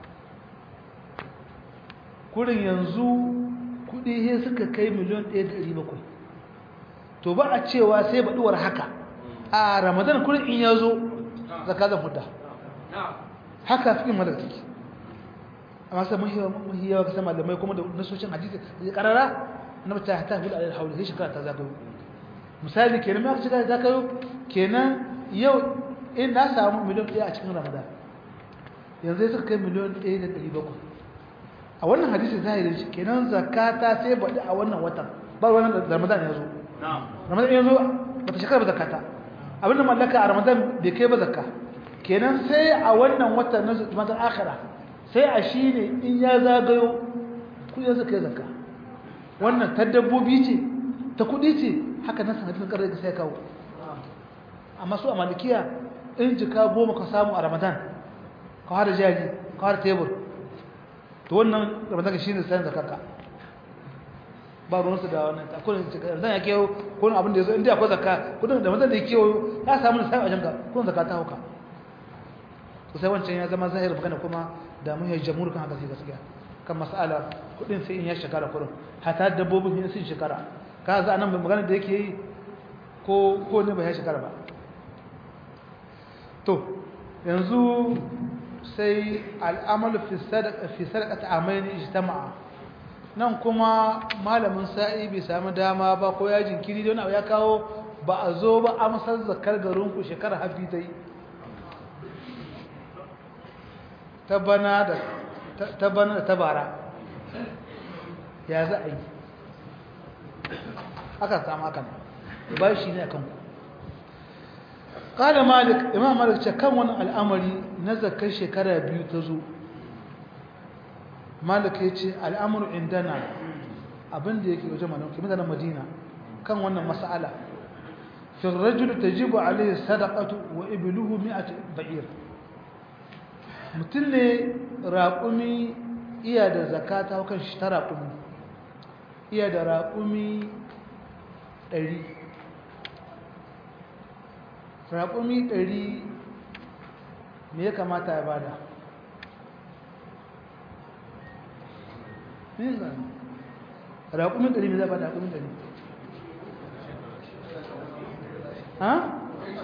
kurin yanzu kudi he suka kai miliyan 1.700 to ba a cewa sai baduwar haka a ramadan kullum in ya zo zaka zan fudda haka fikin malaka take amma sai mun yi yawa kasan malamai kuma da nasoshin hadisi da karara na mata ta hudu alal hauli sai shekara ta zagayo misali kenan ma shekara ta zagayo kenan yau in na samu miliyan ɗaya a cikin ramadan yanzu sai suka kai miliyan ɗaya da ɗari bakwai a wannan hadisi zahirin shi kenan zakata sai baɗi a wannan watan ba wannan ramadan ya zo ramadan ya zo bata shekara ba zakata abinda mallaka a ramadan bai kai ba zakka kenan sai a wannan watan na ramadan akhira sai a shine in ya zagayo kudin zakka zakka wannan ta dabbobi ce ta kudi ce haka nan sanadin karar da sai kawo amma su a malikiya in jika goma ka samu a ramadan ka hada jaji ka hada tebur to wannan ramadan shine sai zakka ba ruwansu da wannan ta kudin zan ya kewo kudin abin da ya zo inda akwai zakka kudin da mazan da ya kewo ya samu da sai a janka kudin zakka ta hauka to sai wancan ya zama zahir magana kuma da mun yi jamhur kan haka sai gaskiya kan mas'ala kudin sai in ya shekara kudin hata dabbobin ne sun shekara ka za nan magana da yake yi ko ko ne ba ya shekara ba to yanzu sai al'amalu fi sadaqati amaini ijtama'a nan kuma malamin sa'i bai sami dama ba ko ya jinkiri don abu ya kawo ba a zo ba amsar zakar garinku shekarar hafi ta yi ta bana da ta bara ya za a yi aka samu hakan ba shi ne a kanku ƙada malik imam malik ce kan wani al'amari na zakar shekara biyu ta zo malik ya ce al'amuru indana abinda yake wajen malauki mutanen madina kan wannan mas'ala fi rajul tajibu alayhi sadaqatu wa ibluhu mi'at ba'ir mutum ne raƙumi iya da zakata kan shi ta raƙumi iya da raƙumi ɗari raƙumi ɗari me ya kamata ya bada raƙumin ɗari mai zaɓa da raƙumin ɗari ha?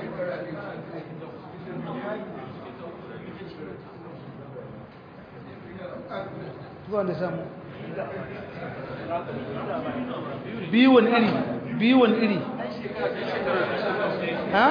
zuwa da samu biyuwan iri biyuwan iri ha?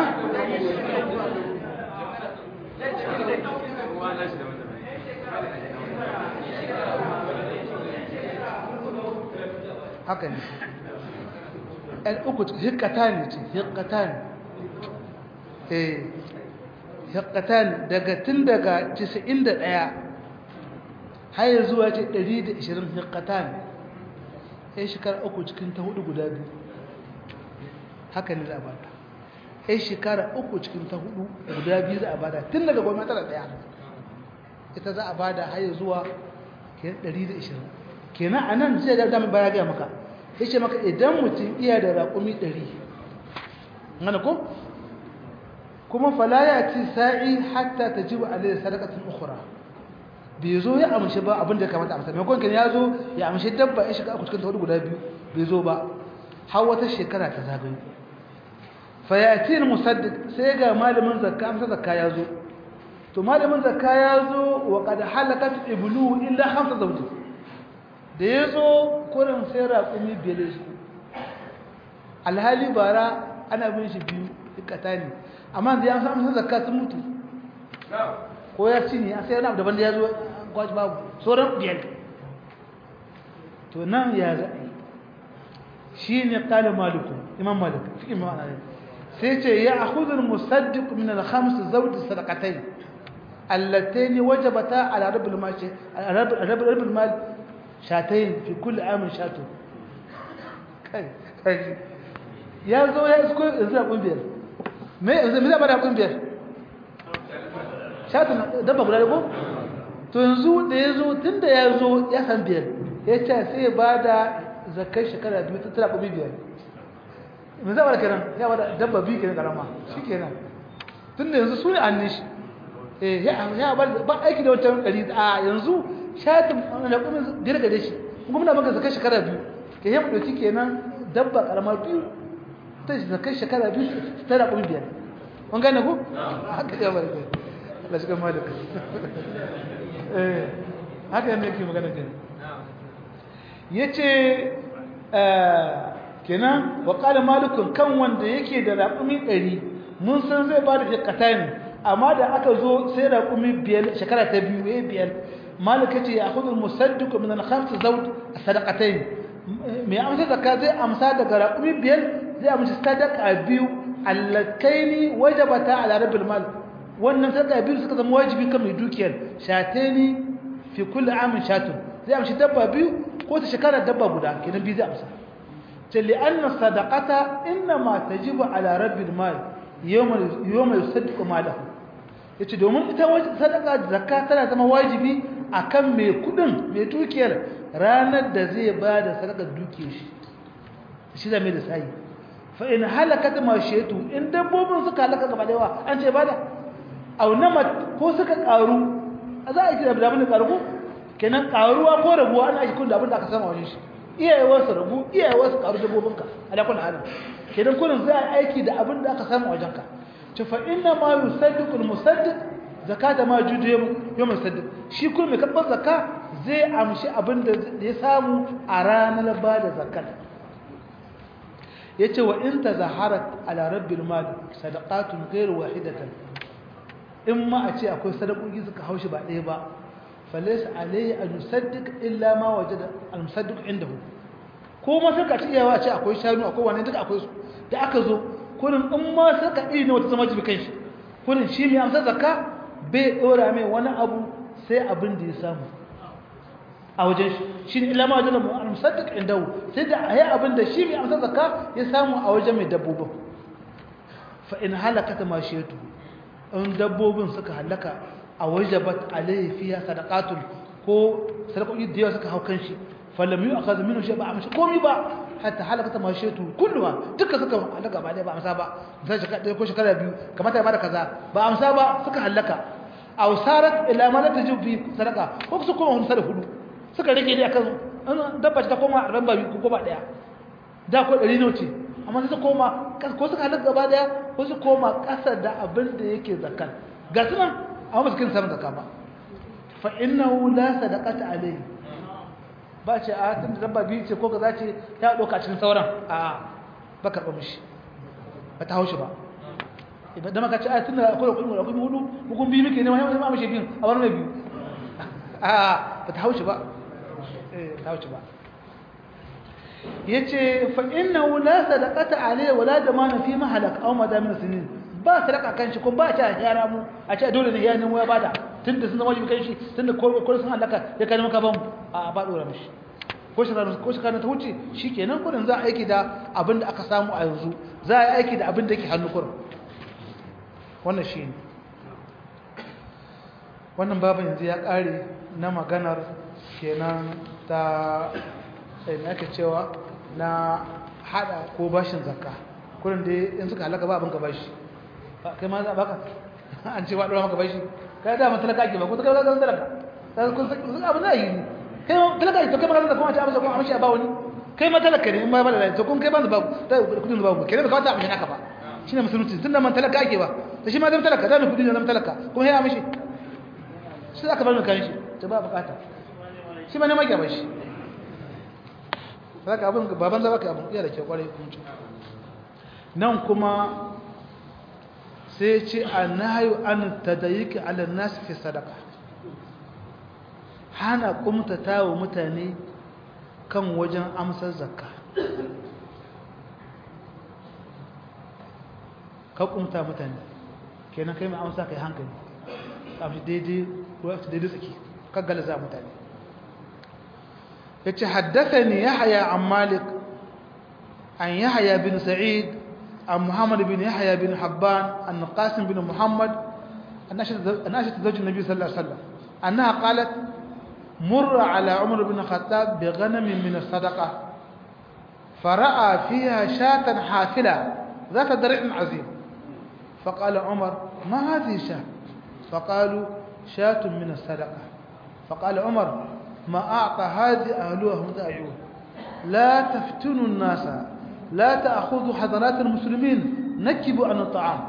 haka ne ɗan uku hikata ne ce hikata ne eh hikata ne daga tun daga 91 har zuwa ce 120 hikata ne ya shekara uku cikin ta hudu guda biyu haka ne za a bada ya shekara uku cikin ta hudu guda biyu za a bada tun daga gwamnati da ɗaya ita za a bada har zuwa 120 kenan a nan zai da dama baya gaya maka ya ce maka idan mutum iya da raƙumi ɗari gane ko kuma falaya ci sa'i hatta ta ji wa alayhi sadaqatun ukhra bai zo ya amshi ba abin da ya kamata amsa maimakon kan ya zo ya amshi dabba ya shiga aku cikin tawadu guda biyu bai zo ba har wata shekara ta zagayo fa yati musaddiq sai ga malamin zakka amsa zakka ya zo to malamin zakka ya zo wa qad halakat iblu illa khamsa zawji da ya zo kurin sai raƙumi biyar su alhali bara ana bin shi biyu ikata ne amma da ya samu sun zakka sun mutu ko ya ci ne a sai yana daban da ya zo gwaji babu sauran biyar to nan ya zaɓi shi ne ƙalin maliku imam malik fi imam ana sai ce ya ahudul musaddiq min al-khams zawj sadaqatayn allatayn wajabata ala rabbil mal ala rabbil mal shatayn fi kulli amin shatu kai kai ya zo ya isko yanzu da kungiyar me yanzu me zaba da kungiyar shatu dabba guda ko to yanzu da ya zo tunda ya zo ya san biyar ya ce sai ya bada zakar shekara biyu ta tara kubi biyar me zaba da kenan ya bada dabba biyu kenan karama shikenan tunda yanzu su ne annin shi eh ya ba aiki da wancan ɗari a yanzu shatin da kuma dirga da shi kuma muna maka zakar shekara biyu ke yi ɗauki kenan dabba ƙaramar biyu ta zakar shekara biyu ta da kuma biyar kun gane ku? haka ya bari kai Allah shigar ma da kai haka yadda yake magana kenan ya ce kenan wa ƙala malukun kan wanda yake da raƙumi ɗari mun san zai ba da shekata ne amma da aka zo sai raƙumi biyar shekara ta biyu ya biyar مالك يجي ياخذ المصدق من الخمس زوج الصدقتين مي امسى زكاه زي امسى daga raqumi biyar zai amsa sadaqa biyu allataini wajabata ala rabbil mal wannan sadaqa biyu suka zama wajibi kan mai dukiyar shatani fi kulli amin shatun zai amsa dabba biyu ko ta shekara dabba guda kenan biyu zai amsa ce li anna sadaqata inma tajibu ala rabbil mal yawma yawma yusaddiqu malahu yace domin ita sadaka zakka tana zama wajibi akan mai kudin mai dukiyar ranar da zai bada sadakar dukiyar shi shi da mai da sai fa in halakat mashiyatu in dabbobin suka halaka gaba da yawa an ce bada aw namat ko suka karu za a yi da abin da karu ko kenan karuwa ko rabuwa ana yi kun da abin da aka sama wani shi iyayewa su rabu iyayewa su karu dabbobinka ala kullu halin kenan kullun za a aiki da abin da aka sama wajenka to fa inna ma yusaddiqu al-musaddiq zakata ma jude yawm sadq shi kuma mai karɓar zakka zai amshi abin da ya samu a ranar ba da zakat yace wa in tazaharat ala rabbil mal sadaqatun ghayr wahidatan in ma a ce akwai sadakoki suka haushi ba ɗaya ba falaysa alayhi an yusaddiq illa ma wajada al musaddiq indahu ko ma suka ci yawa ce akwai shanu akwai wani duka akwai su da aka zo kurin in ma suka iri ne wata zama jibi kanshi kurin shi mai amsa zakka bai dora mai wani abu sai abin da ya samu a wajen shi shi ne ilama wajen al-musaddiq indahu sai da ayi abin da shi mai amsa zakka ya samu a wajen mai dabbobin fa in halakata mashiyatu in dabbobin suka halaka a wajabat alayhi fiha sadaqatun ko sadaqoki da yawa suka hau kanshi falam yu'khadh minhu shay ba amshi komi ba hatta halakata mashiyatu kulluha duka suka halaka ba dai ba amsa ba sai shekara ko shekara biyu kamata ya bada kaza ba amsa ba suka halaka aw sarat ila ma la tajib fi sadaqa ko su koma hun sada hudu suka rage dai akan an dabba ta koma ran ba ko ba daya da ko 100 ne ce amma sai su koma ko suka halaka gaba daya ko su koma kasa da abin da yake zakkan ga sunan amma ba su kin samun zakka ba fa innahu la sadaqata alayhi ba ce a tun da dabba biyu ce ko ka za ce ta ɗauka cikin sauran a ba karɓa mishi ba ta haushi ba idan da maka ce a tun da akwai akwai akwai hudu hukun biyu muke neman yamma mashi biyu a wani mai biyu a ba ta haushi ba ta haushi ba ya ce fa inna wula sadaqata alayhi wala da ma na fi mahalak aw madamin sinin ba sadaka kan shi ko ba ta yara mu a ce dole ne ya nemo ya bada tunda sun zama wajibi kan shi tunda ko sun halaka ya kai maka ban a ba dora mishi ko shi ko shi kana ta wuce shikenan kudin za a aiki da abin da aka samu a yanzu za a yi aiki da abin da yake hannu kurin wannan shine wannan babu yanzu ya kare na maganar kenan ta sai ake cewa na hada ko bashin zakka kurin da in suka halaka ba abin ka bashi kai ma za baka an ce ba dora maka bashi kai da mun talaka ake ba ko ta kai ga talaka sai kun sun abin da yi kai talaka to kai magana da kuma ta amsa kuma amshi a ba wani kai ma talaka ne in ba ba da to kun kai ban da babu da kudin babu kai da kawata amshi naka ba shine musulunci tunda man talaka ake ba to shi ma zama talaka da kudin zama talaka kuma ya amshi shi aka bar mu kan shi to ba bukata shi ma ne mage ba shi saka abin baban zaba ka abin iya da ke kwarai kuma nan kuma sai ce annahu an tadayiki ala nas fi sadaqa hana kumtata wa mutane kan wajen amsar zakka ka kumta mutane kenan kai mai amsa kai hankali amshi daidai ruwa daidai tsaki ka galaza mutane yace haddathani yahya an malik an yahya bin sa'id عن محمد بن يحيى بن حبان أن قاسم بن محمد أناشت زوج النبي صلى الله عليه وسلم أنها قالت مر على عمر بن الخطاب بغنم من الصدقة فرأى فيها شاة حافلة ذات درع عظيم فقال عمر ما هذه شاة فقالوا شاة من الصدقة فقال عمر ما أعطى هذه أهلها هم داعون لا تفتنوا الناس لا تأخذوا حضرات المسلمين نكبوا عن الطعام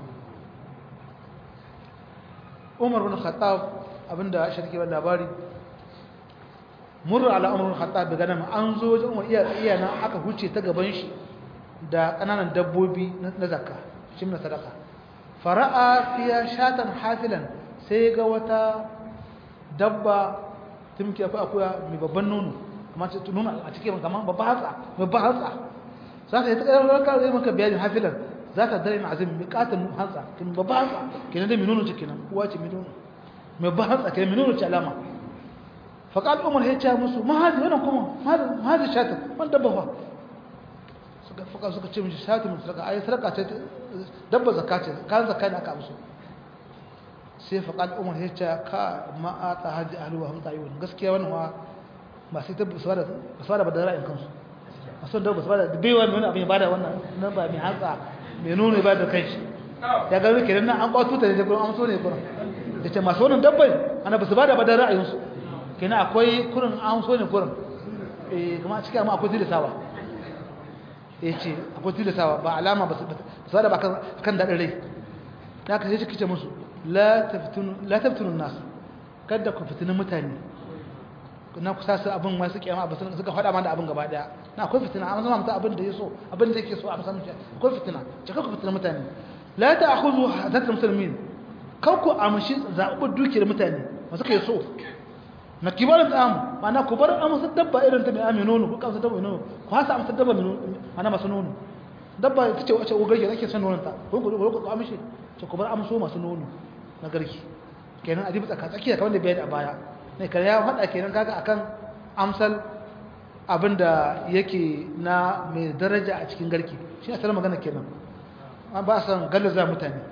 عمر بن الخطاب abinda shirki ba labari murra ala umar bin khattab daga nan an zo wajen umar iya iya nan aka huce ta gaban shi da kananan dabbobi na zakka shi na sadaka fara'a fiya shatan hafilan sai ga wata dabba tumki akwai akuya mai babban nono amma ce nono a cikin kamar babban hatsa babban hatsa za ka yi ta ƙarar ƙarar maka bayanin hafilan za ka dare na azim mai ƙatan hantsa kin babban hantsa kenan da mai nono ce kenan uwa ce mai nono mai babban hantsa kenan mai nono ce alama faƙal umar ya ce musu mahazi wannan kuma mahazi shatin wani dabba fa suka fuka suka ce mishi shatin mai sadaka ayi sadaka ce dabba zakka ce kan zakka ne aka amsu sai faƙal umar ya ce ka ma'ata haji ahluwa hamsa yi wani gaskiya wannan wa ba sai ta basu da badara in kansu masu da basu bada baiwa mai wani abin ya bada wannan nan ba mai hantsa mai nuna ya bada kai shi ya ga rike nan an kwato ta da gurin amso ne gurin da ce masu wannan dabbai ana basu bada badar ra'ayinsu kenan akwai kurin amso ne gurin eh kuma cikin amma akwai tilasawa eh ce akwai tilasawa ba alama basu bada ba kan daɗin rai da aka sai kice musu la taftunu la taftunu nas kada ku fitina mutane na kusa su abin masu kiyama abin suka faɗa mana abin gaba daya na akwai fitina amma zama mutum abin da yaso abin da yake so a musamman akwai fitina ce ku fitina mutane la ta'khudhu hadat muslimin kar ku amshi zaɓar dukiyar mutane masu kai so na kibarin tsamu mana ku bar amsa dabba irin ta mai ame nono ku kamsa dabba mai nono ku hasa amsa dabba mai mana masu nono dabba ita ce wace ugarki ake son nonon ta ku ku ku amshi ce ku bar amso masu nono na garki kenan adibi tsaka tsakiya kamar da bayani a baya ne kare ya faɗa kenan kaga akan amsal abinda yake na mai daraja a cikin garki shi asalin magana kenan ba san gallaza mutane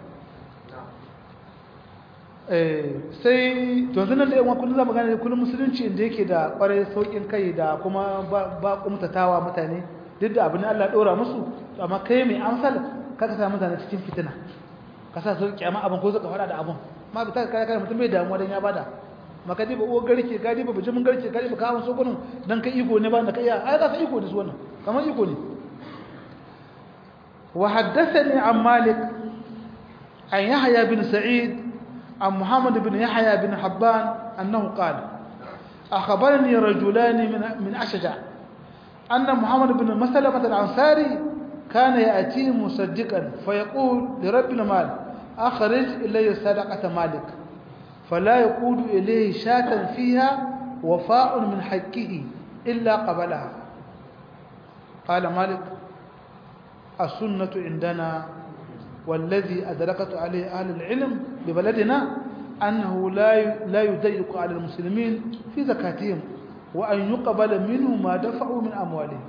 sai yanzu nan da yawan kullum za mu gane kullum musulunci inda yake da kwarai saukin kai da kuma ba kumtatawa mutane duk da abin Allah ɗora musu amma kai mai amsal kaka sa mutane cikin fitina ka sa su kyama abin ko zaka faɗa da abin ma bi ta kai kai mutum bai damuwa dan ya bada maka diba uwar garke ka diba bijimin garke ka diba kawo so gurin dan kai iko ne ba da kai ai za su iko da su wannan kamar iko ne wa haddathani an malik an yahya bin sa'id عن محمد بن يحيى بن حبان أنه قال أخبرني رجلان من من أشجع أن محمد بن مسلمة الأنصاري كان يأتي مصدقا فيقول لرب المال أخرج إلي صدقة مالك فلا يقود إليه شاة فيها وفاء من حقه إلا قبلها قال مالك السنة عندنا والذي أدركت عليه أهل العلم ببلدنا أنه لا لا يضيق على المسلمين في زكاتهم وأن يقبل منه ما دفعوا من أموالهم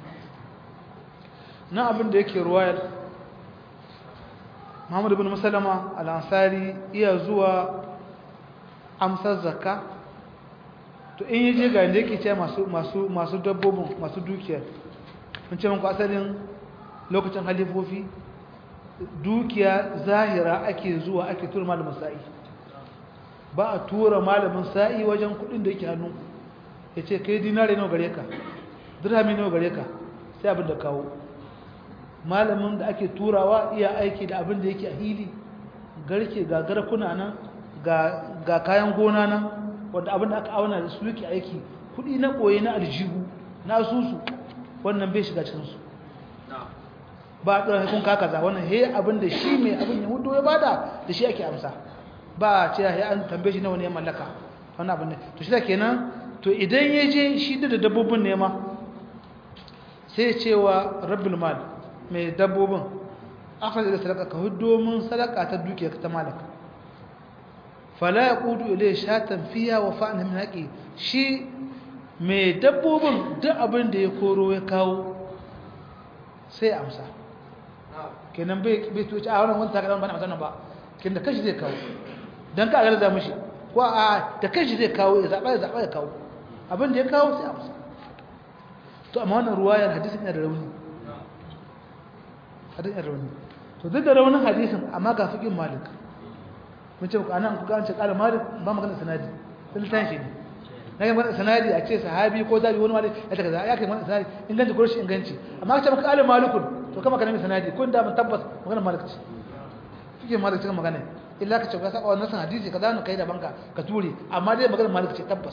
نعم da yake ruwayar Muhammad ibn Musalama al-Ansari iya zuwa amsar zakka to in yaje ga inda yake ce masu masu masu dabbobin masu dukiyar mun ce muku asalin lokacin halifofi dukiya zahira ake zuwa ake tura malamin sa'i ba a tura malamin sa'i wajen kudin da yake hannu ya ce kai dinare nawa gare ka dirhami nawa gare ka sai abin da kawo malamin da ake turawa iya aiki da abin da yake a hili garke ga garkuna nan ga kayan gona nan wanda abin da aka auna da su yake aiki kudi na koyi na aljihu na asusu wannan bai shiga cikinsu ba a ɗora kun kakaza wannan he abin da shi mai abin ya hudu ya bada da shi ake amsa ba a ce ya an tambaye shi na wani ya mallaka wannan abin da to shi da kenan to idan ya je shi da dabbobin nema sai cewa rabbul mal mai dabbobin akhraja da sadaka ka hudu mun sadaka ta dukiya ta malaka fala yaqudu ilay shatan fiya wa fa'na min haqi shi mai dabbobin duk abin da ya koro ya kawo sai amsa kenan bai bai tuci a wannan wanda kadan bana magana ba kin da kashi zai kawo dan ka garza mishi ko a da kashi zai kawo ya zaba ya zaba ya kawo abin da ya kawo sai amsa to amma wannan ruwayar hadisin yana da rauni hadisin da rauni to duk da raunin hadisin amma ga fiqin malik mun ce anan ku ga an ce qala malik ba magana sanadi sun tashi ne na yi mana sanadi a ce sahabi ko zabi wani malik ya taka ya kai mana sanadi inganci ko rashin inganci amma ka ce maka qala malikun to kama kana mai sanadi kun da mun tabbas magana malik ce fike malik ce magana illa ka ce ka saba wannan hadisi ka zanu kai da banka ka ture amma dai magana malik ce tabbas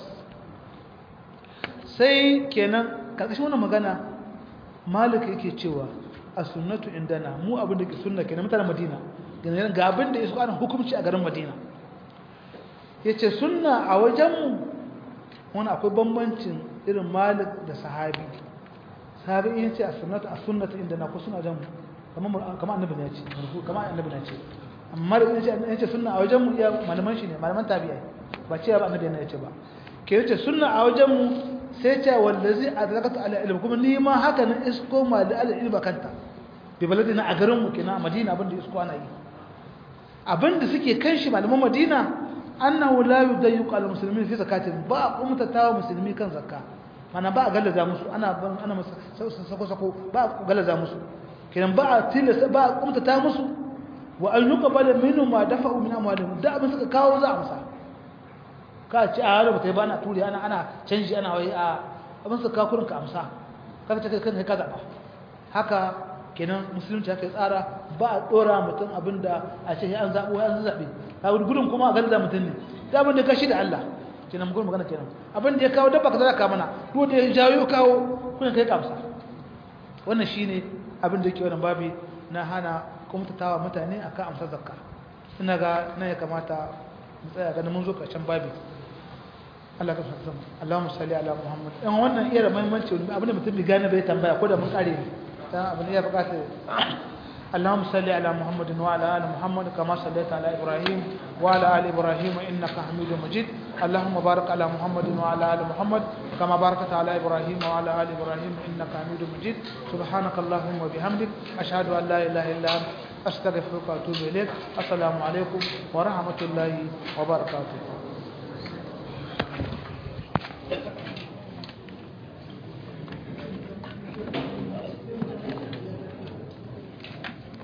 sai kenan karkashin wannan magana malik yake cewa as-sunnatu indana mu abin da ke sunna kenan mutanen madina ga abin da yaso ana hukunci a garin madina yace sunna a wajen wani akwai bambancin irin malik da sahabi sahabi yace as-sunnatu as-sunnatu indana ko suna wajen kamar kamar annabi ne yace kamar annabi ne yace amma da yace yace sunna a wajen mu ya malaman shi ne malaman tabi'ai ba ce ba annabi ne yace ba ke yace sunna a wajen mu sai ce wallazi adrakatu ala ilm kuma ni ma haka na isko ma da ala ilma kanta bi baladina a garin mu kina madina abinda isko ana yi abinda suke kan shi malaman madina annahu la yudayyiqu al muslimin fi zakatin ba umta tawa musulmi kan zakka mana ba a galaza musu ana ana sako sako ba a galaza musu kiran ba a tilasa ba a umta ta musu wa an yuqbala minhum ma dafa'u min amwalihim da abin suka kawo za a musa ka ci a yaro bata ba na turi ana ana canji ana wai a abin su kakurin ka amsa ka ta kan ka zaba haka kenan musulunci haka tsara ba a dora mutum abinda a ce an zabo an zabe ka gudun kuma a garza mutum ne da abin da ka shi da Allah kenan mu magana kenan abin da ya kawo dabba ka zara ka mana duk da ya jawo kawo kuna kai kamsa wannan shine abin da yake wannan babi na hana kumtatawa mutane akan amsar zakka ina ga nan ya kamata mu tsaya ganin mun zo karshen babi Allah ka fasa Allahumma salli ala Muhammad dan wannan iya da muhimmanci abin da mutum bai gane bai tambaya ko da mun kare dan abin da ya bukata اللهم صل على محمد وعلى ال محمد كما صليت على ابراهيم وعلى ال ابراهيم انك حميد مجيد اللهم بارك على محمد وعلى ال محمد كما باركت على ابراهيم وعلى ال ابراهيم انك حميد مجيد سبحانك اللهم وبحمدك اشهد ان لا اله الا انت استغفرك واتوب اليك السلام عليكم ورحمه الله وبركاته